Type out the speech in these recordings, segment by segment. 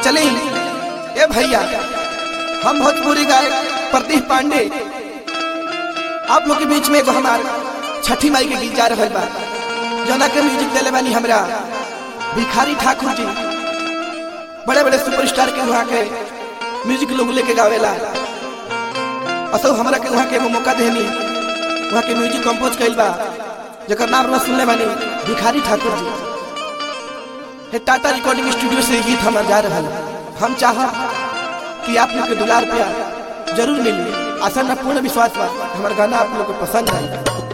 चली ए भैया हम भोजपुरी गायक प्रदीप पांडे आप लोग के बीच में एगो हमार छठी माई के गीत जा रहल बा जना के म्यूजिक देले बानी हमरा भिखारी ठाकुर जी बड़े बड़े सुपरस्टार के वहाँ के म्यूजिक लोग लेके गावेला असो हमरा के वहाँ के एगो मौका देनी वहाँ के म्यूजिक कंपोज कइल बा जकर नाम रह सुनले बानी भिखारी ठाकुर जी हे टाटा रिकॉर्डिंग स्टूडियो से गीत हमार जा रहा हम चाह कि आप लोग के दुलार प्यार जरूर मिली आशा न पूर्ण विश्वास बा हमार गाना आप लोग को पसंद आई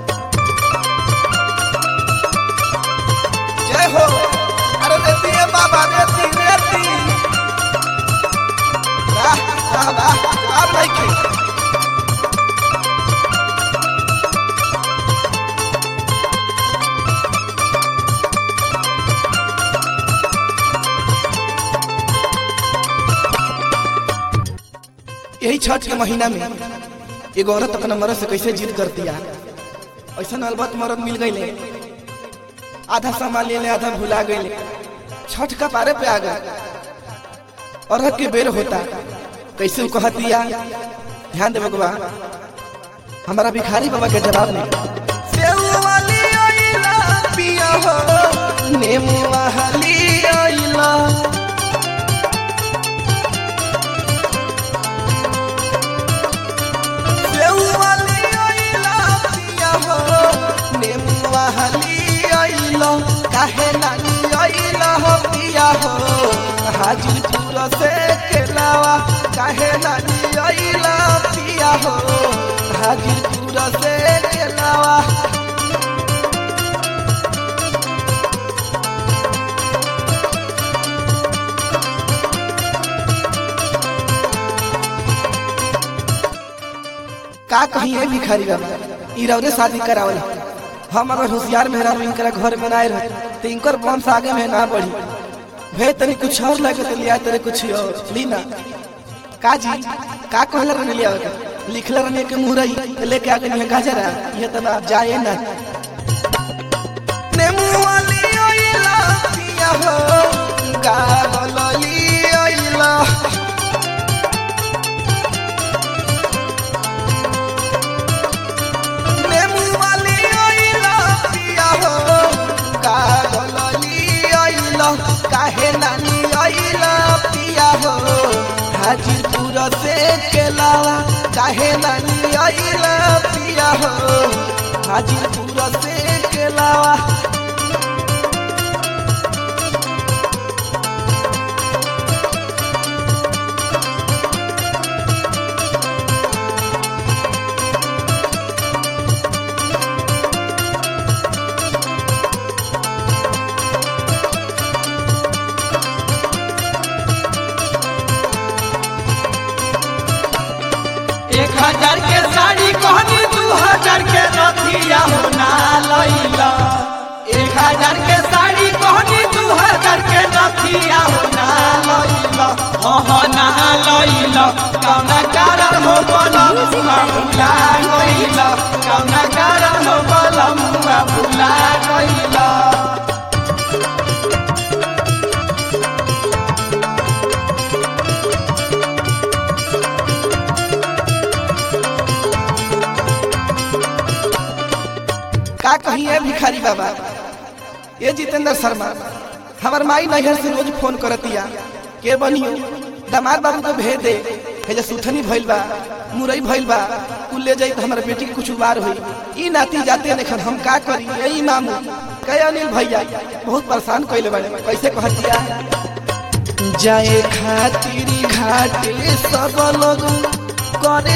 जय हो अरे देती है बाबा देती देती वाह वाह वाह आप नहीं की यही छठ के महीना में एगो औरत अपना मर्द से कैसे जिद करती है ऐसा अलबत मर्द मिल गई आधा सामान ले ले आधा भुला गई छठ का पारे पे आ गए औरत के बेर होता कैसे वो कहती है ध्यान दे बगवा हमारा भिखारी बाबा के जवाब नहीं सेऊ वाली आइला पिया हो नेमू वाली आइला काहे नानी आइला हो पिया हो हाजीपुर से केलावा काहे नानी आइला पिया हो हाजीपुर से केलावा का कहीं है भिखारी बाबा ई रौरे शादी करावल हम अगर होशियार मेहरा इनकरा घर बनाए रहे तो इनकर वंश आगे में ना बढ़ी भे तनी कुछ और लगे तो लिया तेरे कुछ और लीना का जी का कहला रहने लिया लिखला रहने के मुरई तो लेके आगे नहीं गाजरा ये तो आप जाए ना नेमू वाली ओइला पिया हो गावलली ओइला काहे नानी आइला पिया हो हाजीपुर से केलावा काहे नानी आइला पिया हो हाजीपुर से केलावा एक हजार के साड़ी कहनी दू हजार के रथिया हो ना लैला एक हजार के साड़ी कहनी दू हजार के रथिया हो ना लैला हो ना लैला कौना कारण हो बलम भुला गइला कौना कारण हो बलम भुला गइला का कहीं है भिखारी बाबा ये जितेंद्र शर्मा हमार माई नैहर से रोज फोन करतिया के बनियो दामाद बाबू को भेज दे हे जे सुथनी भइल बा मुरई भइल बा कुल ले जाई तो हमारे बेटी के कुछ उबार हुई ई नाती जाते नहीं हम का करी यही मामू कहे अनिल भैया बहुत परेशान कइले बाड़े कैसे कहतिया जाए खातिर घाटे सब लोग करे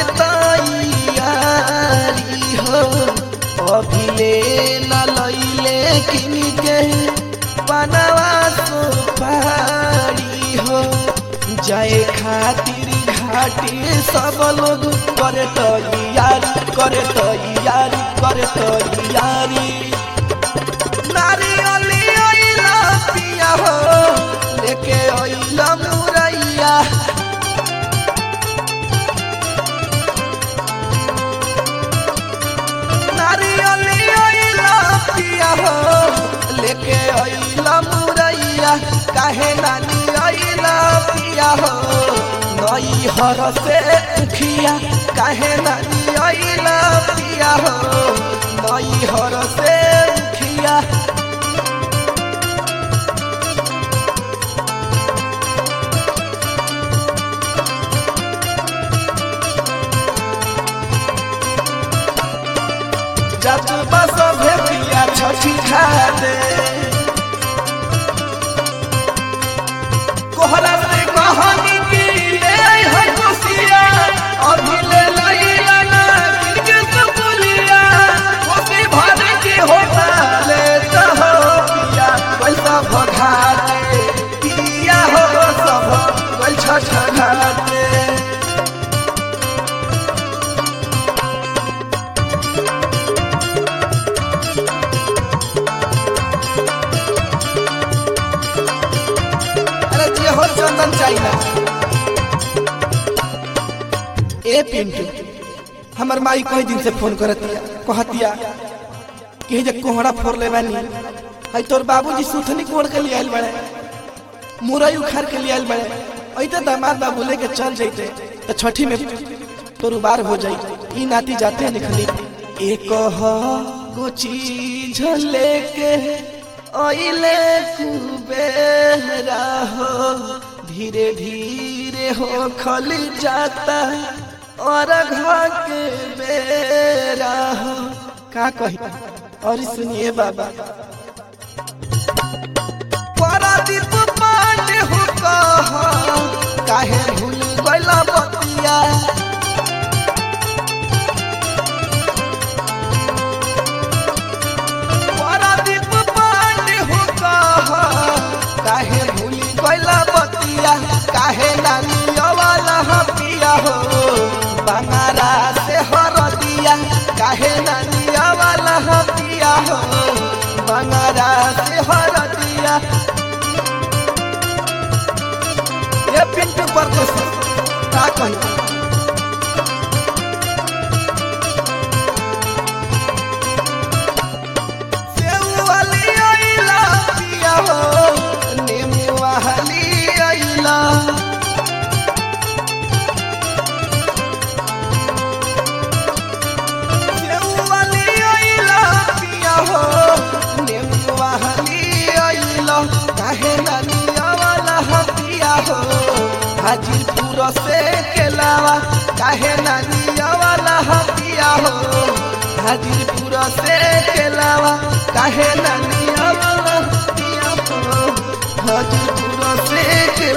तैयारी हो अभिले न लैले किनी के बनवा सुपारी हो जाए खातिर घाटी सब लोग करे तैयारी करे तैयारी करे तैयारी नारियली ओइला पिया हो लेके ओइला मुरैया नारियली ओइला पिया हो लेके ओइला मुरैया काहे नानी ओइला पिया नई हर से उखिया काहे नानी अइला पिया हो नई हर से उखिया जब बस भेटिया छठी खाते कोहरा से कहानी की ले आई है खुशिया अभी ले लईला ना किनके तो पुलिया खुशी भर के होता ले तो हो पिया पैसा भगाते पिया हो सब कोई छठ घाटे अरे जे हो चंदन चाहिए ए पिंटू हमर माई कई दिन से फोन करतिया कहतिया कि जे कोहड़ा फोड़ ले बानी हई तोर बाबूजी सुथनी कोड़ के लिए आइल बड़े मुरई उखाड़ के लिए आइल बड़े ऐते दामाद बाबू लेके चल जैते तो छठी में तोर उबार हो जाई ई नाती जाते निकली एक हो को चीज लेके ओइले कुबेरा हो धीरे धीरे हो खल जाता और घर के बेरा हो का कही और सुनिए बाबा परादीप पांडे हो कहा काहे भूल गइला बतिया परादीप पांडे हो कहा काहे भूल गइला बतिया काहे नानी वाला पिया हो बंगारा से हर दिया काहे नानी वाला पिया हो बंगारा से हर दिया ये पिंटू पर का कही सेउवाली आइला पिया हो नेमुवाली आइला सेउवाली आइला पिया हो नेमुवाली आइला काहे नानिया वाला पिया हो हाजीपुर से केलावा काहे नानिया वाला पिया हो हाजीपुर से केलावा काहे नानिया वाला पिया हो हाजीपुर से केलावा